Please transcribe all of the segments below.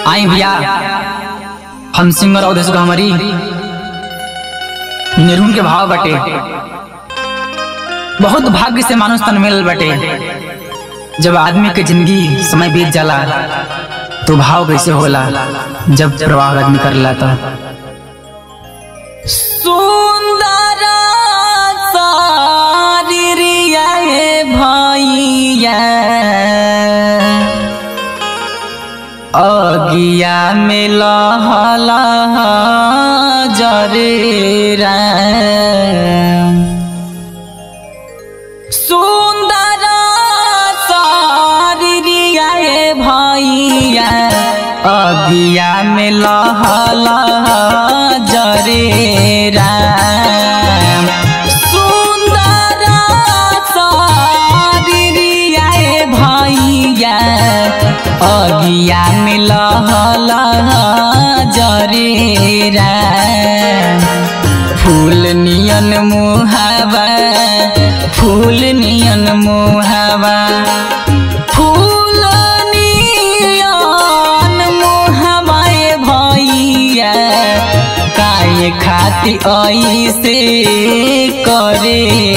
आई भैया हम सिंगर अवधेश हमारी निर्गुण के भाव बटे बहुत भाग्य से मानुष तन मिल बटे जब आदमी के जिंदगी समय बीत जाला तो भाव कैसे होला जब प्रवाह आदमी करला तो सुंदर सारिया भैया अगिया में लहला जरे राम। सुंदर सारिया भैया अगिया में लहला जरे राम सुंदर सारिया भैया अगिया में लहला जरे राम फूल नियन मुहावा फूल नियन मुहावा फूल नियन मुहावाए भैया काय खाती ऐसे करे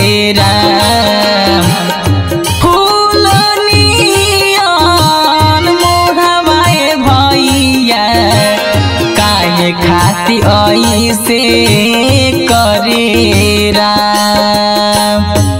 राम फूल नियन मुहावाए भैया काय खाती ऐसे करे राम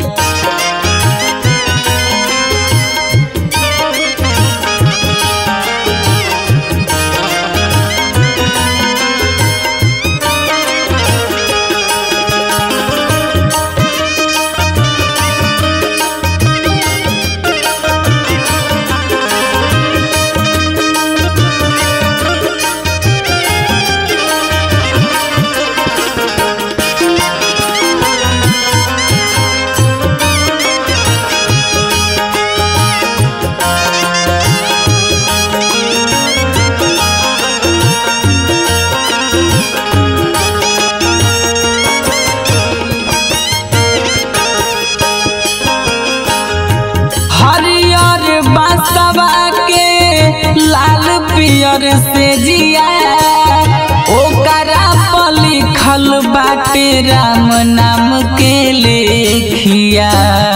हरियर बसवा के लाल पियर से जिया ओकरा पर लिखल बाटे राम नाम के लेखिया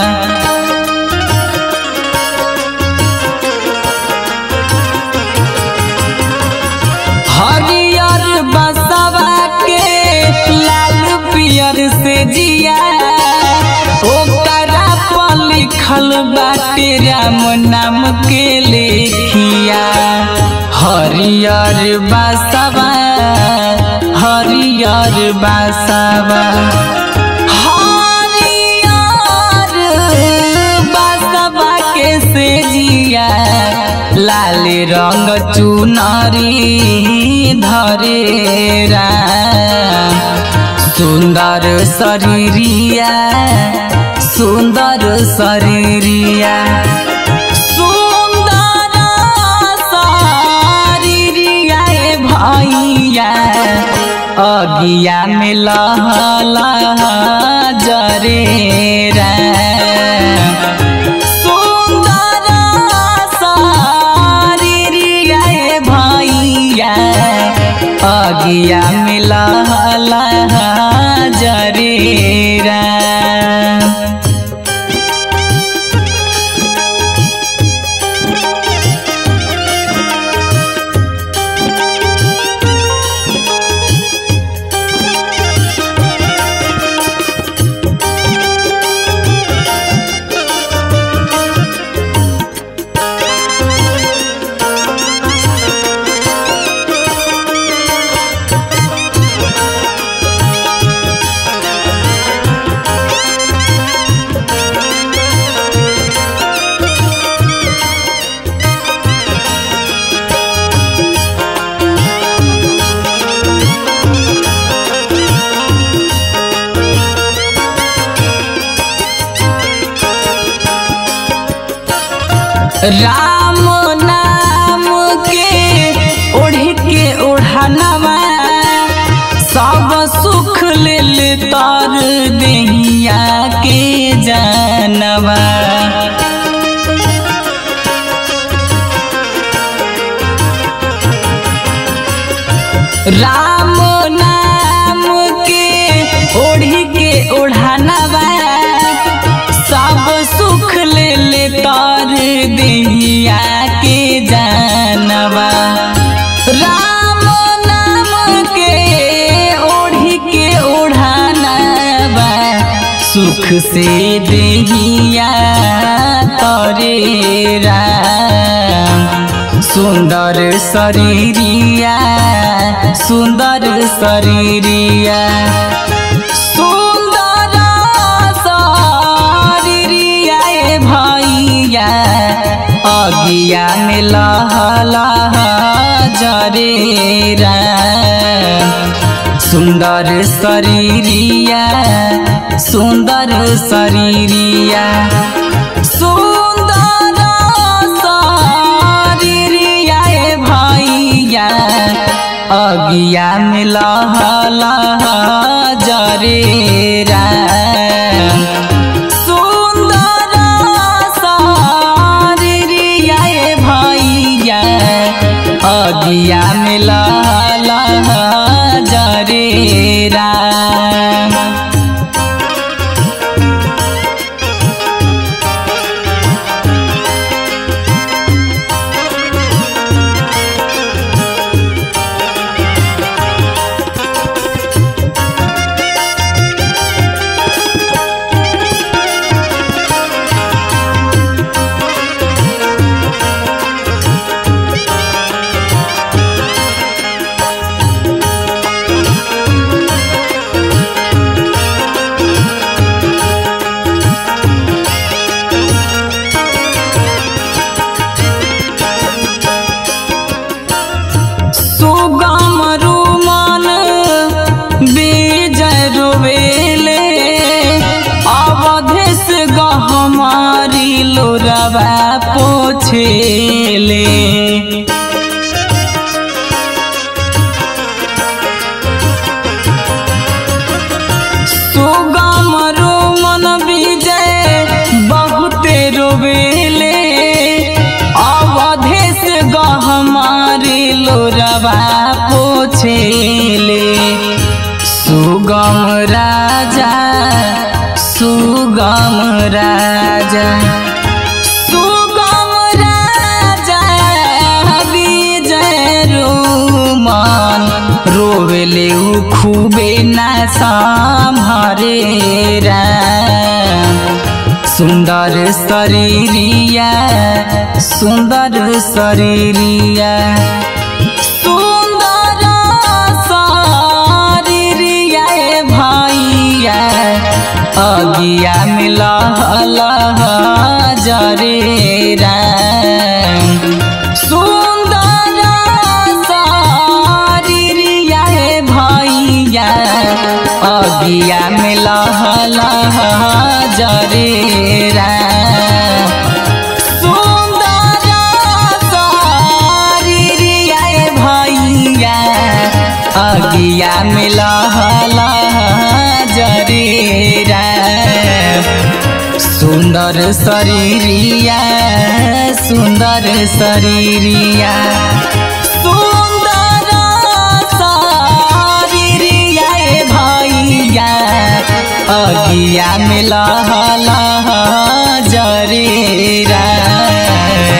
हरियर बसवा के लाल पियर से जिया ओकरा पर लिखल बाटे राम नाम के लेखिया हरियर बसवा हरियर बसवा हरियर बसवा के से जिया लाल रंग चुनरी धरे राम सुंदर शरीरिया सुंदर शरीरिया सुंदर शरीरिया ए भैया अगिया में लहला जरे राम सुंदर शरीरिया ए भैया अगिया में लहला जरे राम राम नाम के ओढ़ के ओढ़नवा सब सुख लेल तर देहिया के जानवा राम नाम के ओढ़ी के ओढ़ानवा सब सुख ले ले तर दिया के जानवा राम नाम के ओढ़ी के ओढ़ानवा सुख से देहिया तरे राम सुंदर शरीरिया सुंदर शरीरिया सुंदर शरीरिया ए भैया अगिया में लह लह जरे राम सुंदर शरीरिया सुंदर शरीरिया सुंदर शरीरिया ए भैया अगिया में लह लह जरे राम सुंदर शरीरिया ए भैया अगिया में लह लह जरे राम सुगम रुमन बीजय रोवेले अवधेश गहमारी लोरवा पोछेले सुगम रोमन विजय बहुते रोवेले अवधेश गहमारी लोरवा पोछेले सुगम राजा सुगम राजा सुगम राजा विजय रोमन रोवेले उ खूबे ना सम्हरे राम सुंदर शरीरिया सुंदर शरीरिया सुंदर शरीरिया ए भैया अगिया में लह लह जरे राम सुंदर शरीरिया ए भैया अगिया में लह लह जरे राम सुंदर शरीरिया ए भैया अगिया में लह लह जरे राम सुंदर शरीरिया सुंदर शरीरिया सुंदर शरीरिया ए भैया अगिया में लह लह जरे राम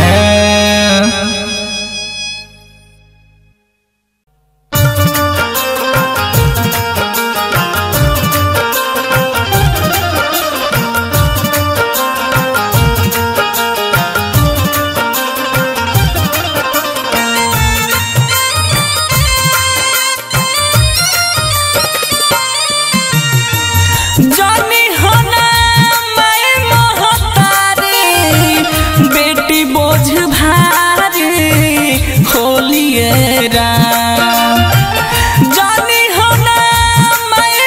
जानी होना मैं महतारी बेटी बोझ भारी होलिए राम जानी होना मैं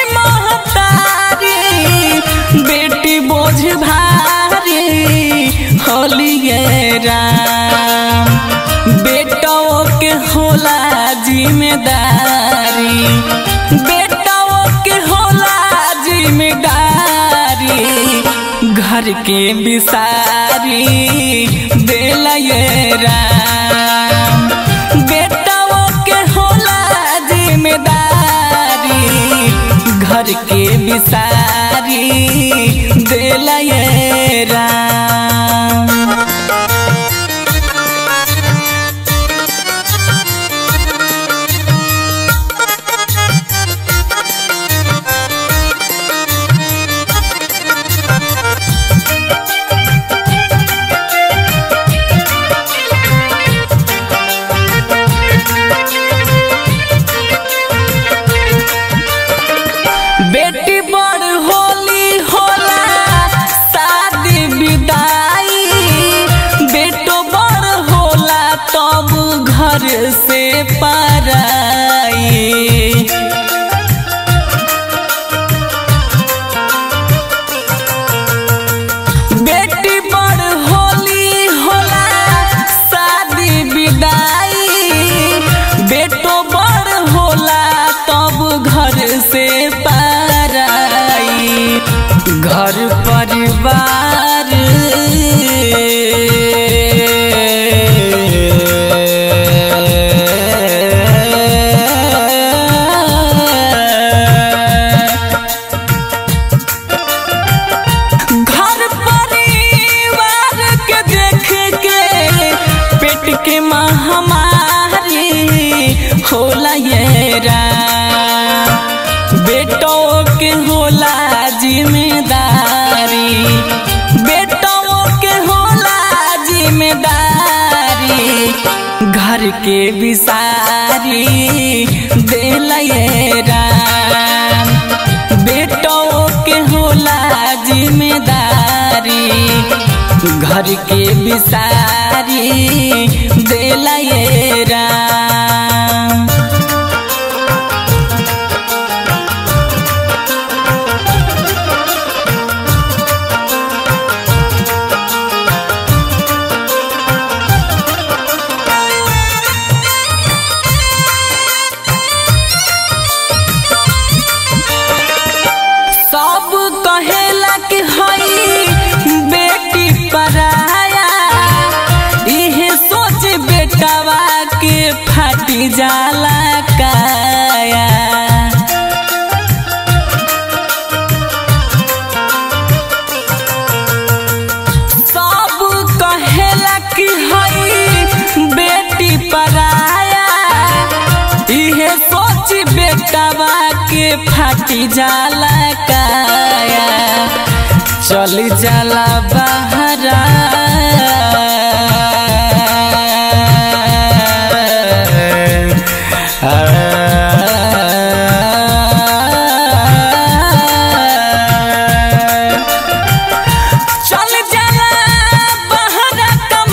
महतारी बेटी बोझ भारी होलिए राम बेटों के होला जिम्मेदारी बेटों के होला जिम्मेदारी घर के बिसारी दिल ये राम बेटों के होला घर के बिसारी देला ये राम बेटी बड़ होली होला शादी विदाई बेटो बड़ होला तब घर से पराई बेटी बड़ होली होला शादी विदाई बेटो बड़ होला तब घर से पराई घर परिवार घर परिवार के देख के पेट के महामारी होला ये राम बेटो के होला जिम्मेदारी बेटो के होला जिम्मेदारी घर के बिसारी देला ये राम बेटो के होला जिम्मेदारी घर के बिसारी देला ये राम सब कहेला कि हई बेटी पराया इहे सोच बेटवा के फाटी जाला काया सब कहेला कि हई बेटी पराया इहे सोच बेटवा के फाटी जाला काया चल जाला बहरा चल जाला बहरा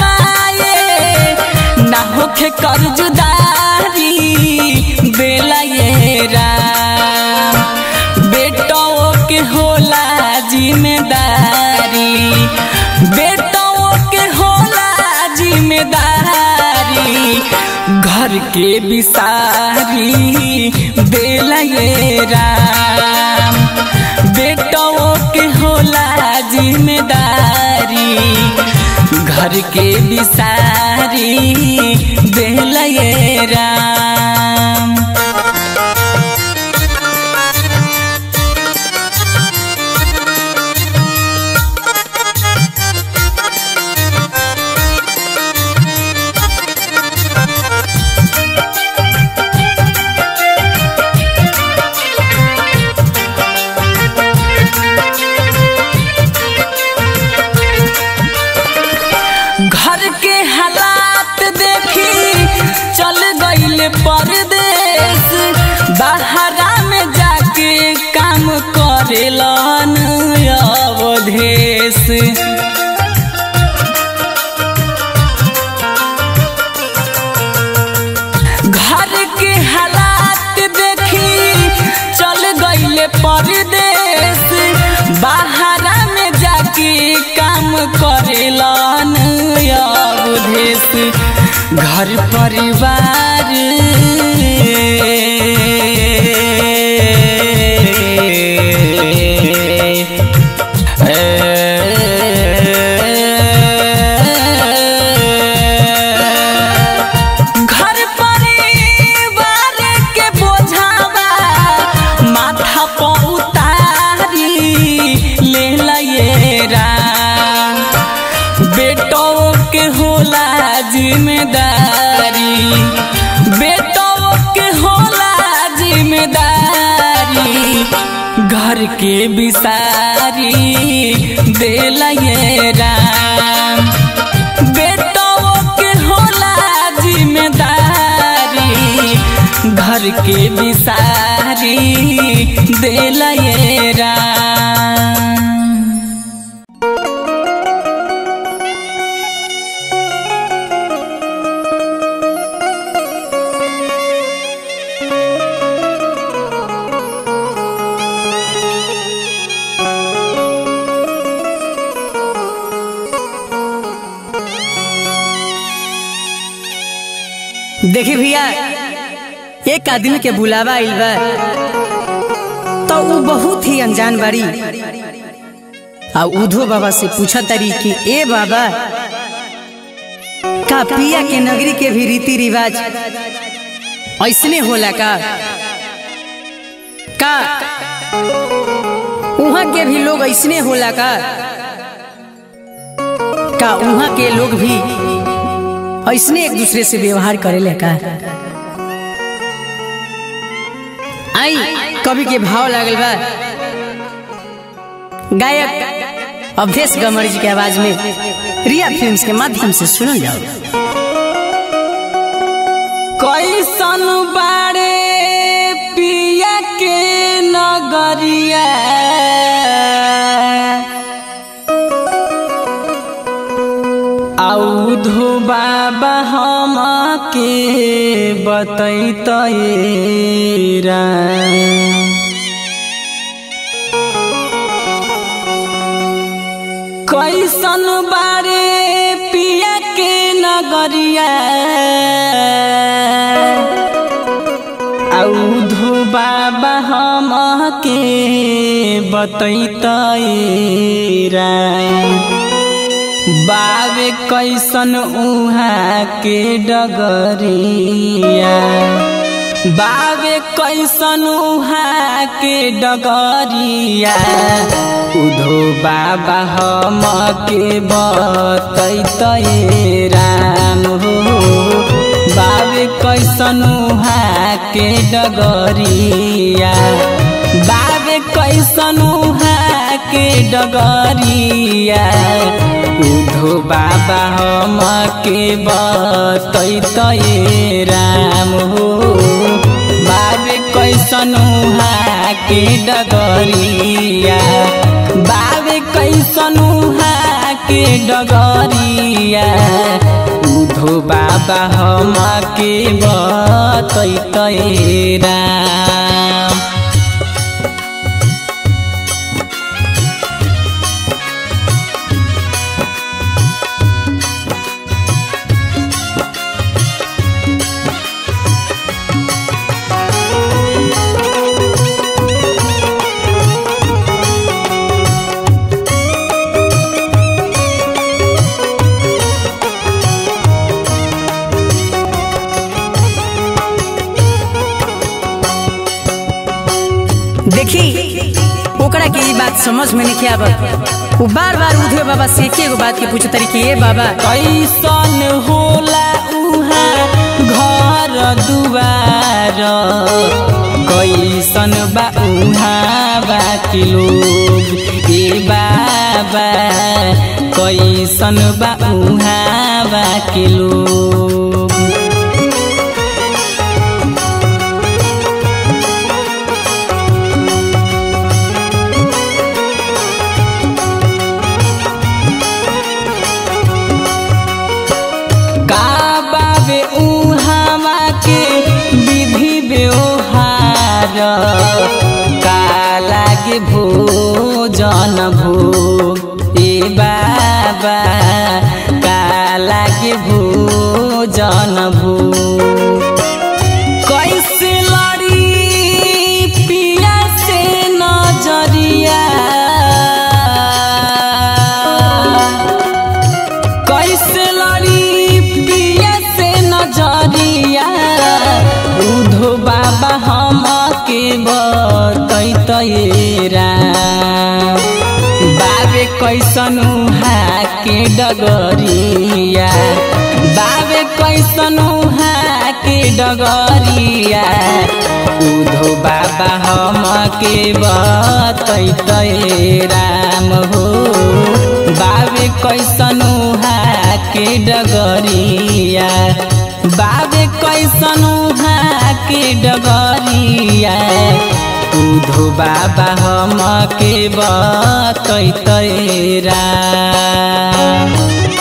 कमाए ना होखे कर्जदारी बेला ये राम बेटो के होला जिम्मेदारी बेटो के होला जिम्मेदारी घर के बिसारी बेला ये राम बेटो के होला जिम्मेदारी घर के बिसारी बेला ये राम घर के हालात देखी चल गईल परदेश बाहरा में जाके काम करेलन अवधेश घर के हालात देखी चल गईल परदेश बाहरा में जाके काम करेलन अवधेश घर परिवार घर परिवार के बोझावा माथा पर बेटों के होला जिम्मेदारी बेटों के होला जिम्मेदारी घर के बिसारी देला ये राम बेटों के होला जिम्मेदारी घर के बिसारी देला ये राम देखी भैया एक आदमी के बुलावा आइल बा तो ऊ बहुत ही अनजान बाड़ी आ उधो बाबा से पूछा तारी कि ए बाबा का पिया के नगरी के भी रीति रिवाज ऐसने होला का का उहाँ के भी लोग ऐसने होला का का उहाँ के लोग भी ऐसने एक दूसरे से व्यवहार करेले का आई कवि के भाव लागल बा गायक अवधेश गमर जी के आवाज में रिया फिल्म्स के माध्यम से सुनल जाओ कैसन बाड़े पिया के नगरिया औधो बाबा हम के बतैत कैसन बारे पिया के नगरिया औधो बाबा हम के बतैत बावे कैसन उहाँ के डगरिया बावे कैसन उहाँ के डगरिया उधो बाबा हम के बतैत राम हो बावे कैसन उहाँ के डगरिया बावे कैसन उहाँ के डगरिया उधो बाबा हम के बतैत राम हो बाबे कैसन उहाँ के डगरिया बाबे कैसन उहाँ के डगरिया उधो बाबा हम के बतैत राम देखी ओकरा के ई बात समझ में नहीं आवत वो बार बार उधे बाबा से एक एगो बात के पूछे तारी कि ए बाबा कैसन होला उहाँ घर दुवार कैसन बा उहाँ बाकी लोग ए बाबा कैसन बा उहाँ बाकी लोग का बाबे उहामा के विधि व्यवहार का लागे भोजन भोग ए बाबा का लागे भोजन भोग कैसे लड़ी पिया से नजरिया कैसे लड़ी पिया से नजरिया उधो बाबा हम के बतैत राम बाबे कैसन उहाँ के डगरिया बाबे कैसन उहाँ के डगरिया उधो बाबा हम के बतैते राम हो बाबे कैसन उहाँ के डगरिया बाबे कैसन उहाँ के डगरिया उधो बाबा हम के बतैते राम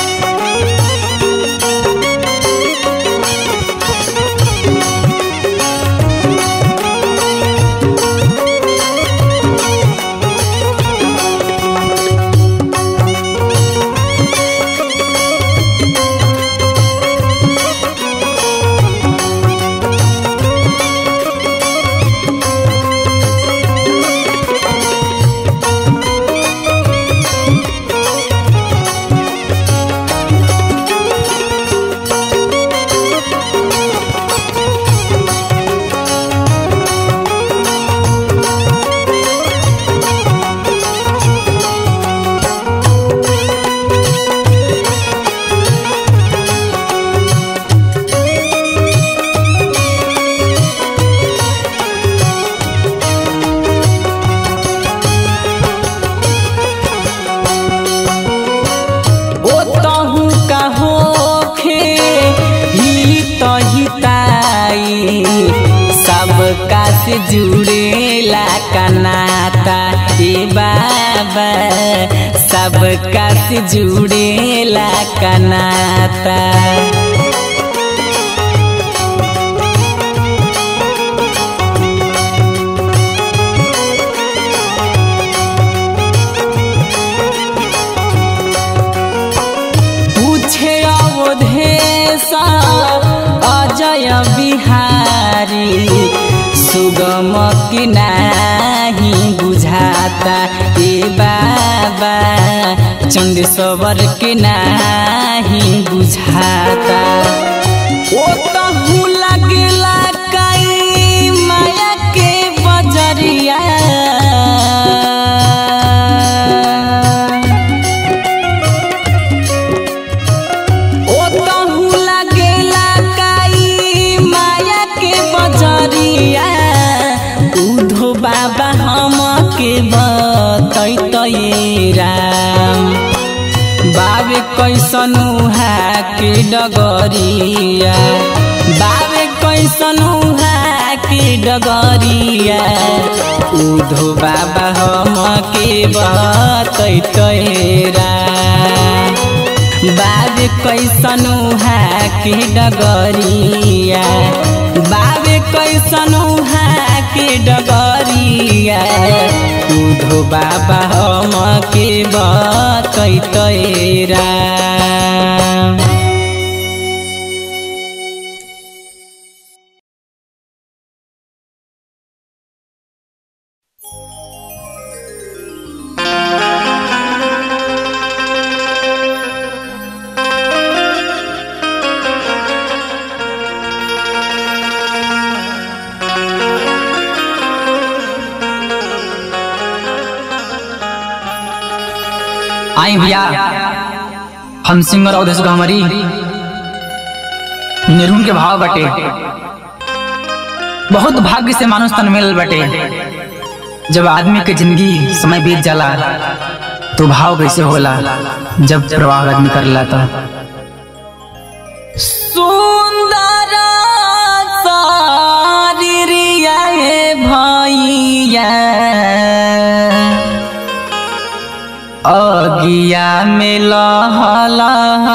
ओतहु कहोखे ही तहिताई सबका से जुड़ेला कनाता ए बाबा सबका से जुड़ेला कनाता पूछे अवधेशा अजय बिहारी सुगम कि नाही बुझाता ए बाबा चंदेश्वर के नाही बुझाता ओ तहु लगला कई माया के बजरिया ओतहु लगेला काई माया के बजरिया उधो बाबा हम के बतैते राम बाबे कैसन उहा के डगरिया बाबे कैसन उहा के डगरिया उधो बाबा हम के बतैते राम बाबे कैसन उहा के डगरिया बाबे कैसन उहा के डगरिया उधो बाबा हम के बतैते राम आई भैया हम सिंगर अवधेश हमारी निर्गुण के भाव बटे बहुत भाग्य से मानुष तन मिल बटे जब आदमी के जिंदगी समय बीत जाला तो भाव कैसे होला जब प्रवाह आदमी कर लाता सुंदर शरीरिया हे भैया अगिया में लहला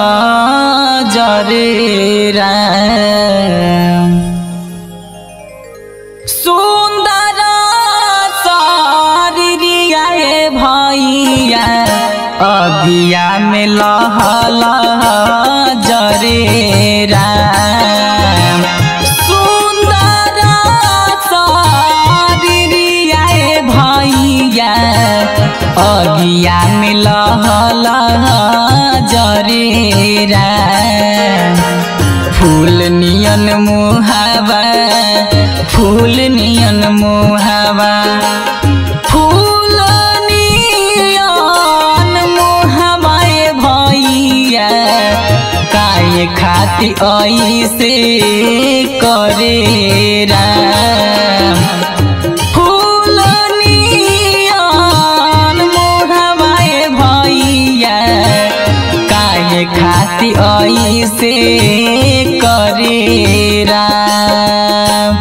जरे राम सुंदर शरीरिया हे भैया अगिया में लहला जरे राम सुंदर शरीरिया हे भैया अगिया में लहला जरे राम फूल नियन मुहावा फूल नियन मुहावा फूल नियन मुहावा ए काहे खाती ऐसे करे राम फूल नियन मोहवाए भैया काहे खाती ऐसे करे राम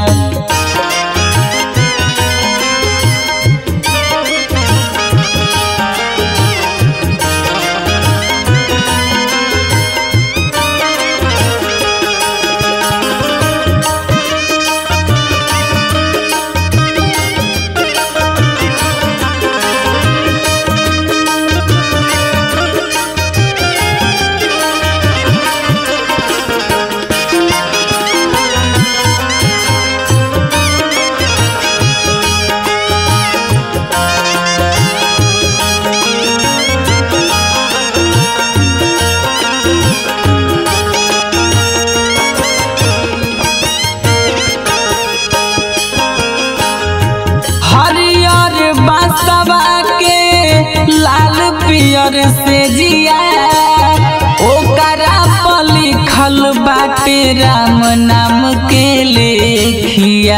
हरियर बसवा के लाल पियर से जिया ओकरा पर लिखल बाटे राम नाम के लेखिया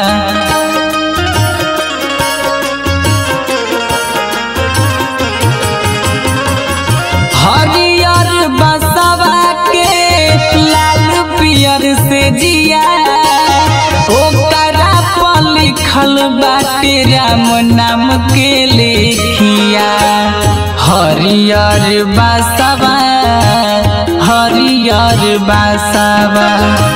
हरियर बसवा के लाल पियर से जिया ओकरा पर लिखल बाटे राम नाम के लेखिया हरियर बसवा हरियर बसवा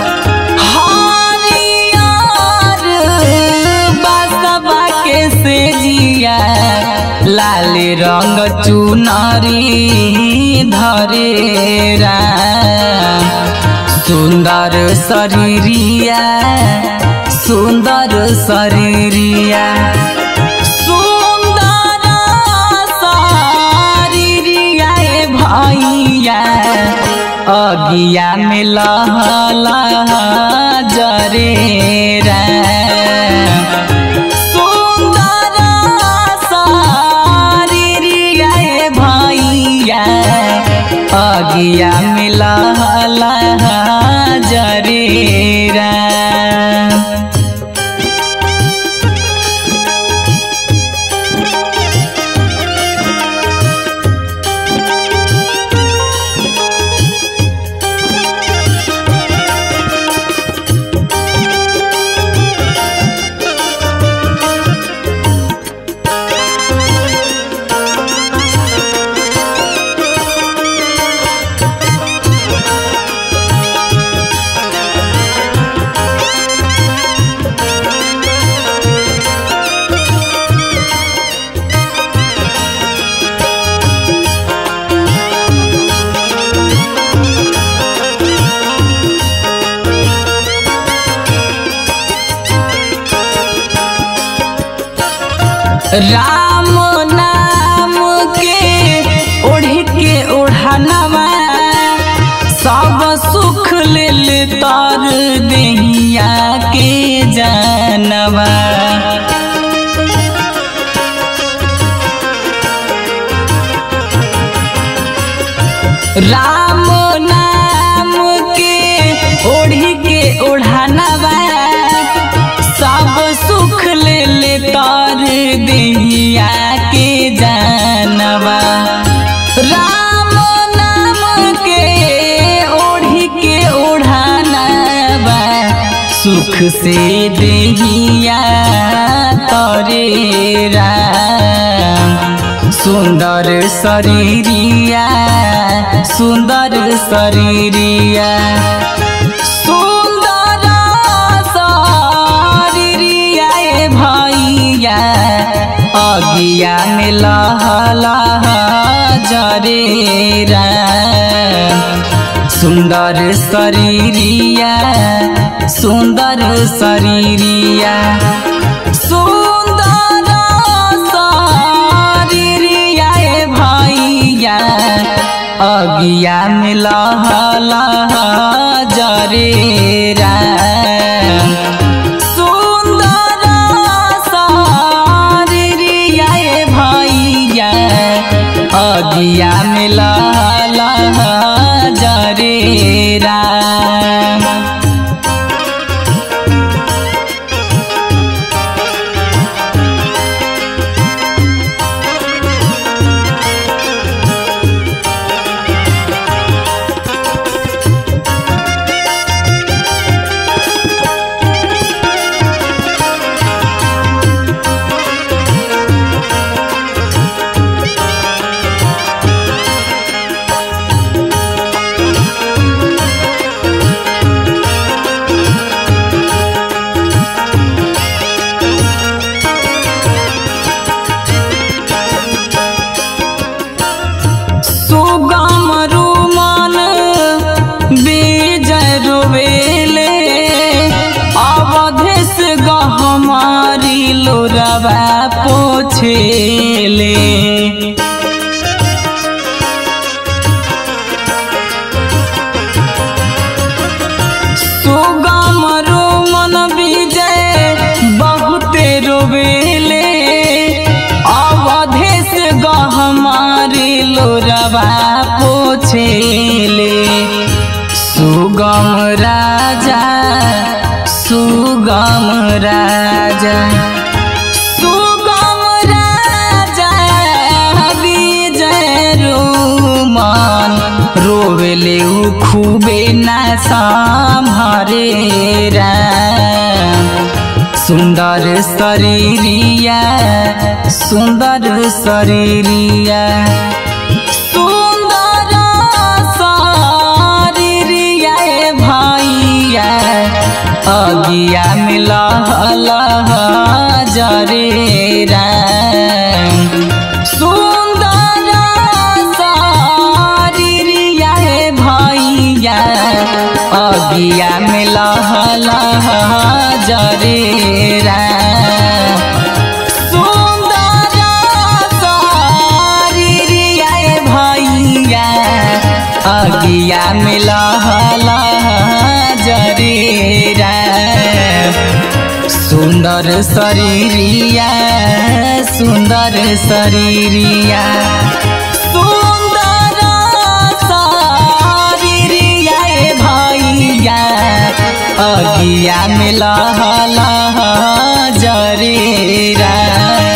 हरियर बसवा के से जिया लाल रंग चुनरी धरे राम सुंदर शरीरिया सुंदर शरीरिया सुंदर शरीरिया ए भैया अगिया में लह लह जरे राम सुंदर शरीरिया ए भैया अगिया में लह लह जरे राम राम नाम के ओढ़ के ओढ़नवा सब सुख लेल तर देहिया के जानवा राम नाम के ओढ़ी के ओढ़नवा सब सुख ले ले तर देहिया के जानवा राम नाम के ओढ़ी के ओढ़नवा सुख से देहिया तरे राम सुंदर शरीरिया सुंदर शरीरिया सुंदर शरीरिया ए भैया अगिया में लह लह जरे राम सुंदर शरीरिया सुंदर शरीरिया सुंदर शरीरिया ए भैया अगिया में लह लह जरे राम सुंदर शरीरिया ए भैया अगिया में लह लह जरे जरे राम सुगम रुमन बीजय रोवेले अवधेश गहमारी लोरवा पोछेले सुगम रोमन विजय बहुते रोवेले अवधेश गहमारी लोरवा पोछेले सुगम राजा सुगम राजा सुगम राजा विजय रोमन रोवेले उ खूबे ना सम्हरे राम सुन्दर शरीरिया सुन्दर शरीरिया सुन्दर शरीरिया ए भैया अगिया मिलल जरे राम सुन्दर शरीरिया ए भैया अगिया मिलल जरे राम सुन्दर शरीरिया ए भैया अगिया मिलल जरे राम सुन्दर शरीरिया सुन्दर शरीरिया सुन्दर शरीरिया ए भैया अगिया मिलल जरे राम